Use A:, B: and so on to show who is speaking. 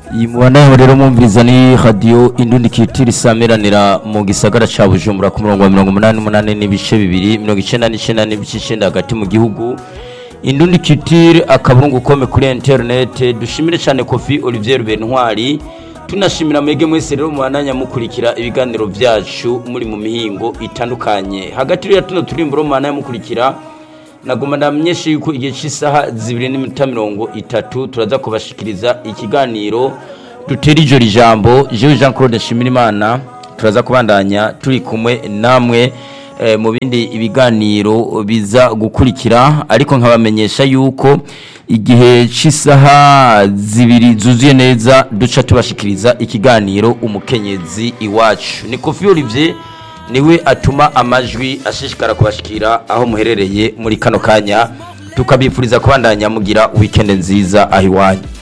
A: iyi mubanaho rero mwumviriza ni radiyo indundi kitiri isameranira mu gisagara ca bujumbura ku murongo wa mirongo umunani n'umunani n'ibice bibiri mirongo icenda n'icenda n'ibice icenda hagati mu gihugu indundi kitiri akaburungu kome kuri interinete dushimire cyane kofi olivier bentwari tunashimira mwege mwese rero mubandanya mukurikira ibiganiro vyacu muri mu mihingo itandukanye hagati rero ya tuno turimburo mubandanya mukurikira naguma ndamenyesha yuko igihe cy'isaha zibiri n'iminota mirongo itatu turaza kubashikiriza ikiganiro dutera ijoro ijambo jewe jean claude nshimirimana turaza kubandanya turi kumwe namwe eh, mu bindi ibiganiro biza gukurikira ariko nkabamenyesha yuko igihe cy'isaha zibiri zuzuye neza duca tubashikiriza ikiganiro umukenyezi iwacu ni kofi olivier niwe atuma amajwi ashishikara kubashikira aho muherereye muri kano kanya tukabifuriza kubandanya mugira weekend nziza aho iwanyu